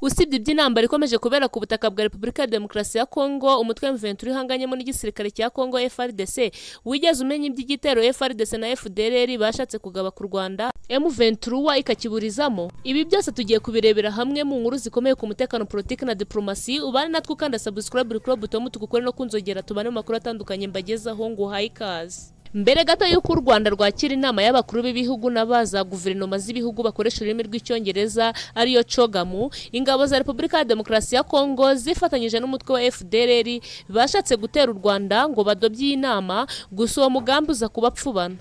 Usibye iby'intambara ikomeje kubera ku butaka bwa Repubulika ya Demokarasi ya Kongo, umutwe M23 uhanganyemo n'igisirikare cya Kongo FARDC, wigeze umenya iby'igitero FARDC na FDLR bashatse kugaba ku Rwanda M23 ikakiburizamo? Ibi byose tugiye kubirebera hamwe mu nkuru zikomeye ku mutekano politiki na diplomasi, ubane natwe ukanda subscribe uri kuri butomu tugukore no kunzogera tubane mu makuru atandukanye mbagezaho ngo uhaye ikaze. Mbere gato y'uko u Rwanda rwakira inama y'abakuru b'ibihugu n'abaza guverinoma z'ibihugu bakoresha ururimi rw'icyongereza ariyo COGAMU, ingabo za Repubulika ya Demokarasi ya Kongo zifatanyije n'umutwe wa FDLR bashatse gutera u Rwanda ngo badobye iyi nama, gusa uwo mugambi uza kubapfubana.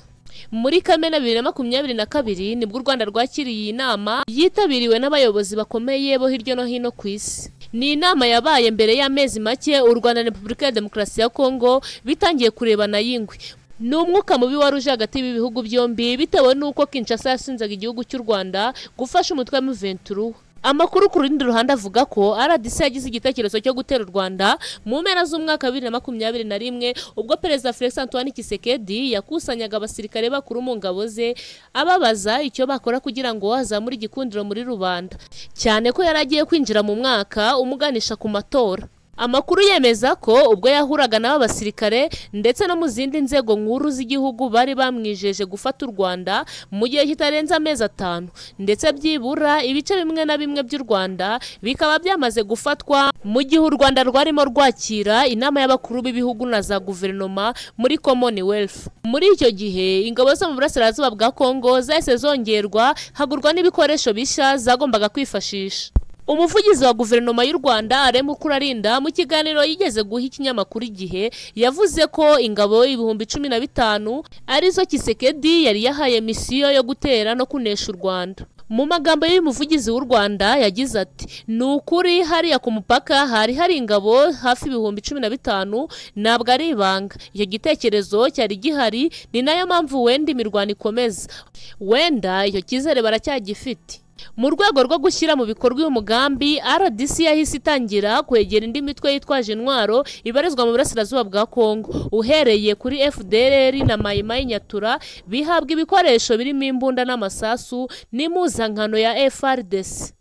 Muri Kamena bibiri na makumyabiri na kabiri nibwo u Rwanda rwakiriye iyi nama yitabiriwe n'abayobozi bakomeye bo hirya no hino ku isi. Ni inama yabaye mbere y'amezi make u Rwanda na Repubulika ya Demokarasi ya Kongo bitangiye kurebana y'ingwe. Ni umwuka mubi wari uje hagati y'ibihugu byombi bitewe n'uko Kinshasa yasinzaga igihugu cy'u Rwanda gufasha umutwe wa M23. Amakuru ku rundi ruhande avuga ko RDC yagize igitekerezo cyo gutera u Rwanda mu mpera z'umwaka wa bibiri na makumyabiri na rimwe ubwo Perezida Felix Antoine Tshisekedi yakusanyaga abasirikare bakuru mu ngabo ze ababaza icyo bakora kugira ngo hazamure igikundiro muri rubanda cyane ko yari agiye kwinjira mu mwaka umuganisha ku matora. Amakuru yemeza ko ubwo yahuraga n'aba basirikare ndetse no mu zindi nzego nkuru z'igihugu bari bamwijeje gufata u Rwanda mu gihe kitarenze amezi atanu ndetse byibura ibice bimwe na bimwe by'u Rwanda bikaba byamaze gufatwa mu gihe u Rwanda rwarimo rwakira inama y'abakuru b'ibihugu na za guverinoma muri Commonwealth. Muri icyo gihe ingabo zo mu burasirazuba bwa Kongo zahise zongerwa hagurwa n'ibikoresho bishya zagombaga kwifashisha. umuvugizi wa guverinoma y'u rwanda arema ukurarinda mu kiganiro yigeze guha ikinyamakuru igihe yavuze ko ingabo ibihumbi cumi na bitanu arizo kisekedi yari yahaye misiyo yo gutera no kunesha u rwanda mu magambo y'umuvugizi w'u Rwanda yagize ati ni ukuri hariya ku mupaka hari hari ingabo hafi ibihumbi cumi na bitanu ntabwo ari ibanga icyo gitekerezo cyari gihari ni nayo mpamvu wenda imirwano ikomeza wenda icyo cyizere baracyagifite mu rwego rwo gushyira mu bikorwa uyu mugambi RDC yahise itangira kwegera indi mitwe yitwaje intwaro ibarizwa mu burasirazuba bwa Kongo uhereye kuri FDLR na Mai Mai Nyatura bihabwa ibikoresho birimo imbunda n'amasasu n'impuzankano ya FRDC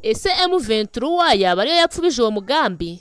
ese M23 yaba ariyo yapfubije uwo mugambi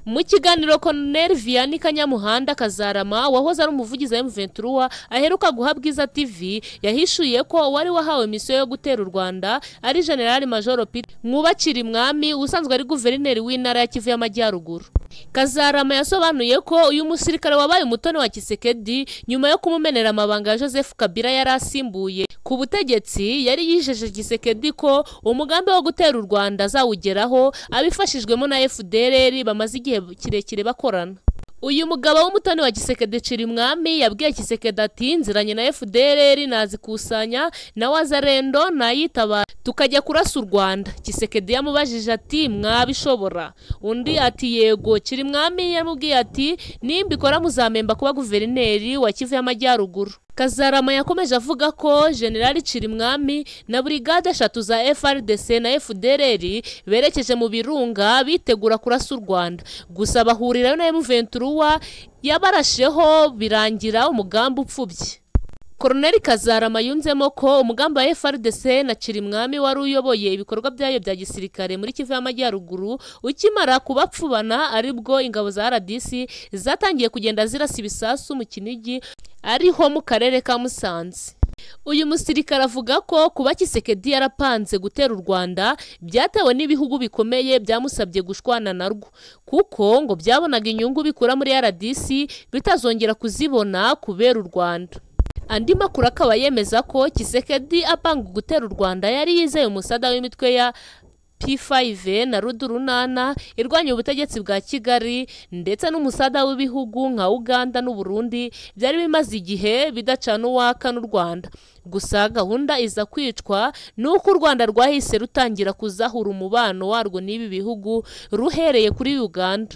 mu kiganiro Colonel Vianney Kanyamuhanda Kazarama wahoze ari umuvugizi wa M23 aheruka guha Bwiza TV yahishuye ko wari wahawe misiyo yo gutera u Rwanda ari General Major Peter Mwubakiri Mwami usanzwe ari guverineri w'intara ya Kivu y'Amajyaruguru Kazarama yasobanuye ko uyu musirikare wabaye umutoni wa Kisekedi nyuma yo kumumenera amabanga ya Joseph Kabila yari asimbuye ku butegetsi yari yijeje Kisekedi ko umugambi wo gutera u Rwanda azawugeraho abifashijwemo na FDLR bamaze igihe kirekire bakorana uyu mugabo w'umutoni wa Kisekedi Cirimwami yabwiye Kisekedi ati nziranye na FDLR nazikusanya na Wazarendo nayitabara tukajya kurasa u Rwanda Kisekedi yamubajije ati mwabishobora undi ati yego Cirimwami yamubwiye ati nimbikora muzamemba kuba guverineri wa Kivu y'Amajyaruguru Kazarama yakomeje avuga ko General Cirimwami na brigade eshatu za FRDC na FDLR berekeje mu birunga bitegura kurasa u Rwanda gusa bahurirayo na M23 yabarasheho birangira umugambi upfubye Koroneli Kazarama yunzemo ko umugambi wa FRDC na Cirimwami wari uyoboye ibikorwa byayo bya gisirikare muri Kivu y'Amajyaruguru ukimara kubapfubana aribwo ingabo za RDC zatangiye kugenda zirasa ibisasu mu Kinigi ariho mu karere ka Musanze uyu musirikare avuga ko kuba Kisekedi yarapanze gutera u Rwanda byatewe n'ibihugu bikomeye byamusabye gushwana narwo kuko ngo byabonaga inyungu bikura muri RDC bitazongera kuzibona kubera u Rwanda andi makuru akaba yemeza ko Kisekedi apanga gutera u Rwanda yari yizeye umusada w'imitwe ya P5 na Rudurunana irwanya ubutegetsi bwa Kigali ndetse n'umusada w'ibihugu nka Uganda n'u Burundi byari bimaze igihe bidacana uwaka n'u Rwanda gusa gahunda iza kwicwa nuko u Rwanda rwahise rutangira kuzahura umubano warwo n'ibi bihugu ruhereye kuri Uganda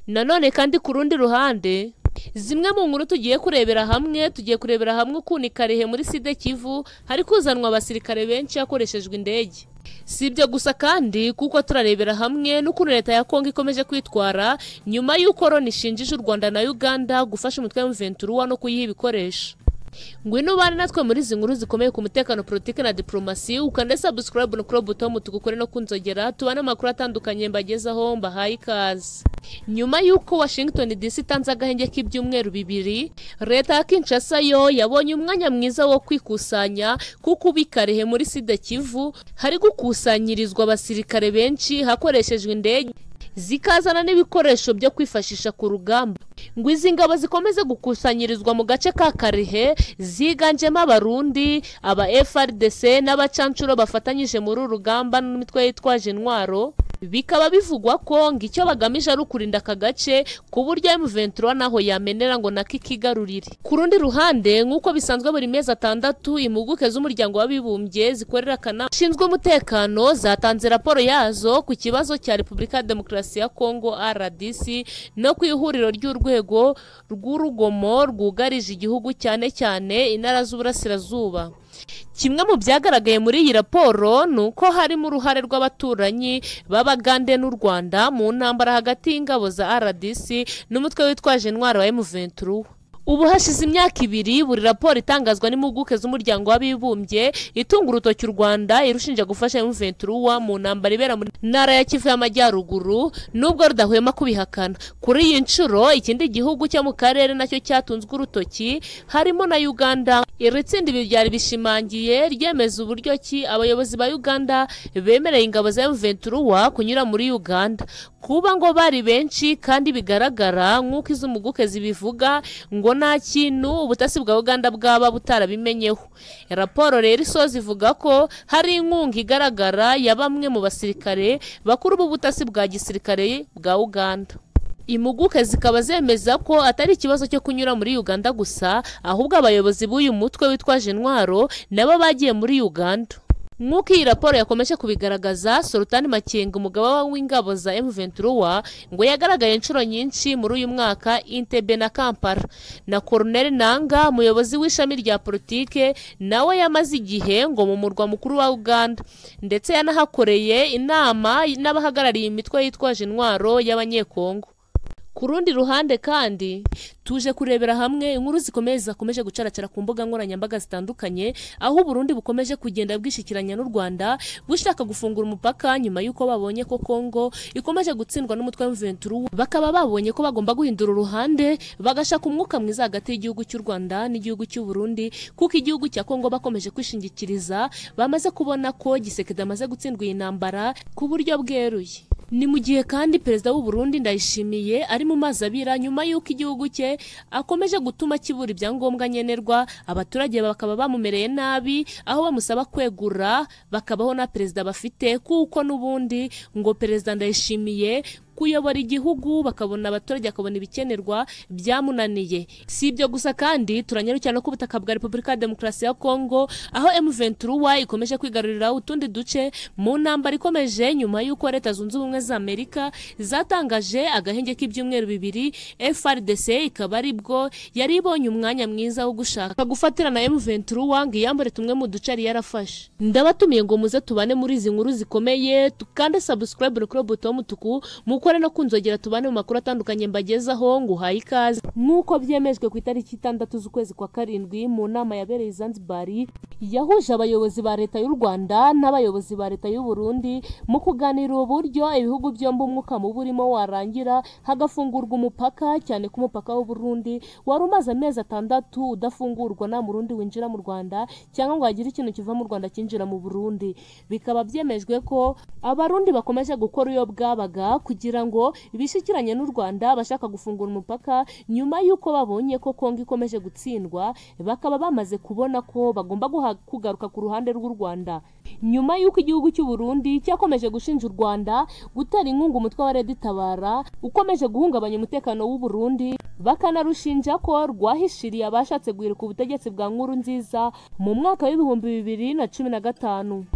nanone kandi ku rundi ruhande zimwe mu nkuru tugiye kurebera hamwe tugiye kurebera hamwe ukuntu ikarehe muri side kivu hari kuzanwa abasirikare benshi hakoreshejwe indege si ibyo gusa kandi kuko turarebera hamwe n'ukuntu leta ya kongo ikomeje kwitwara nyuma y'uko loni ishinjije u rwanda na uganda gufasha umutwe wa no kuyiha ibikoresho ngwino ubane natwe muri izi nkuru zikomeye ku mutekano politiki na diplomasi ukande subscribe no kuri butomu tugukore no kunzogera tubane amakuru atandukanye mbagezaho mbahaye ikaze nyuma y'uko washington dc itanze agahenge k'ibyumweru bibiri leta ya kinshasa yo yabonye umwanya mwiza wo kwikusanya kuko ubu ikarehe muri sida kivu hari gukusanyirizwa abasirikare benshi hakoreshejwe indege zikazana n'ibikoresho byo kwifashisha ku rugamba ngo izi ngabo zikomeze gukusanyirizwa mu gace ka karihe ziganjemo abarundi aba frdc n'abacancuro bafatanyije muri uru rugamba n'imitwe yitwaje intwaro bikaba bivugwa ko ngo icyo bagamije ari ukurinda aka gace ku buryo M23 naho yamenera ngo nako ikigarurire ku rundi ruhande nk'uko bisanzwe buri mezi atandatu impuguke z'umuryango w'abibumbye zikorera akanama ushinzwe umutekano zatanze raporo yazo ku kibazo cya repubulika ya demokarasi ya kongo rdc no ku ihuriro ry'urwego rw'urugomo rwugarije igihugu cyane cyane intara z'uburasirazuba kimwe mu byagaragaye muri iyi raporo ni uko harimo uruhare rw'abaturanyi b'abagande n'u rwanda mu ntambara hagati y'ingabo za rdc n'umutwe witwaje intwaro wa m23 ubu hashize imyaka ibiri buri raporo itangazwa n'impuguke z'umuryango w'abibumbye itunga urutoki u rwanda irushinja gufasha m23 mu ntambara ibera mu ntara ya kivu y'amajyaruguru nubwo rudahwema kubihakana kuri iyi nshuro ikindi gihugu cyo mu karere nacyo cyatunzwe urutoki harimo na uganda iri tsinda ibi byari bishimangiye ryemeza uburyo ki abayobozi ba uganda bemereye ingabo za m23 kunyura muri uganda kuba ngo bari benshi kandi bigaragara nk'uko izo mpuguke zibivuga ngo nta kintu ubutasi bwa uganda bwaba butarabimenyeho raporo rero isoza ivuga ko hari inkunga igaragara ya bamwe mu basirikare bakuru b'ubutasi bwa gisirikare bwa uganda impuguke zikaba zemeza ko atari ikibazo cyo kunyura muri uganda gusa ahubwo abayobozi b'uyu mutwe witwaje intwaro nabo bagiye muri uganda nk'uko iyi raporo yakomeje kubigaragaza solutani makenga umugaba w'ingabo za m23 ngo yagaragaye inshuro nyinshi muri uyu mwaka intebe na kampala na colonel nanga umuyobozi w'ishami rya politike nawe yamaze igihe ngo mu murwa mukuru wa uganda ndetse yanahakoreye inama n'abahagarariye imitwe yitwaje intwaro y'abanyekongo ku rundi ruhande kandi tuje kurebera hamwe inkuru zikomeye zakomeje gucaracara ku mbuga nkoranyambaga zitandukanye aho uburundi bukomeje kugenda bwishyikiranya n'u rwanda bushaka gufungura umupaka nyuma y'uko babonye ko kongo ikomeje gutsindwa n'umutwe w'imventura bakaba babonye ko bagomba guhindura uruhande bagashaka umwuka mwiza hagati y'igihugu cy'u rwanda n'igihugu cy'uburundi kuko igihugu cya kongo bakomeje kwishingikiriza bamaze kubona ko gisekedi amaze gutsindwa iyi ntambara ku buryo bweruye ni mu gihe kandi perezida w'uburundi ndayishimiye ari mu mazi abira nyuma y'uko igihugu cye akomeje gutuma kibura ibyangombwa nkenerwa abaturage bakaba bamumereye nabi aho bamusaba kwegura bakabaho na perezida bafite kuko n'ubundi ngo perezida ndayishimiye kuyobora igihugu bakabona abaturage bakabona ibikenerwa byamunaniye si ibyo gusa kandi turanyarukira no ku butaka bwa repubulika ya demokarasi ya kongo aho m23 ikomeje kwigarurira utundi duce mu ntambara ikomeje nyuma y'uko leta zunze ubumwe za amerika zatangaje agahenge k'ibyumweru bibiri frdc ikaba ari bwo yari ibonye umwanya mwiza wo gushaka gufatira na m23 ngo iyambure tumwe mu duce yari yarafashe ndabatumiye ngo muze tubane muri izi nkuru zikomeye kandi subscribe kuri buto mutuku muko mukore no kunzogera tubane mu makuru atandukanye mbagezaho ngo uhaye ikaze nk'uko byemejwe ku itariki itandatu z'ukwezi kwa karindwi mu nama yabereye Zanzibar yahuje abayobozi ba leta y'u Rwanda n'abayobozi ba leta y'u Burundi mu kuganira uburyo ibihugu byombi umwuka mubi urimo warangira hagafungurwa umupaka cyane ku mupaka w'u Burundi wari umaze amezi atandatu udafungurwa nta murundi winjira mu Rwanda cyangwa ngo hagire ikintu kiva mu Rwanda kinjira mu Burundi bikaba byemejwe ko abarundi bakomeje gukora iyo bwabaga kugira ngo bishyikiranye n'u Rwanda bashaka gufungura umupaka nyuma y'uko babonye ko Kongo ikomeje gutsindwa bakaba bamaze kubona ko bagomba kugaruka ku ruhande rw'u Rwanda nyuma y'uko igihugu cy'u Burundi cyakomeje gushinja u Rwanda gutera inkunga umutwe wa Red Tabara ukomeje guhungabanya umutekano w'u Burundi bakanarushinja ko rwahishiriye abashatse guhirika ubutegetsi bwa nkuru nziza mu mwaka w'ibihumbi bibiri na cumi na gatanu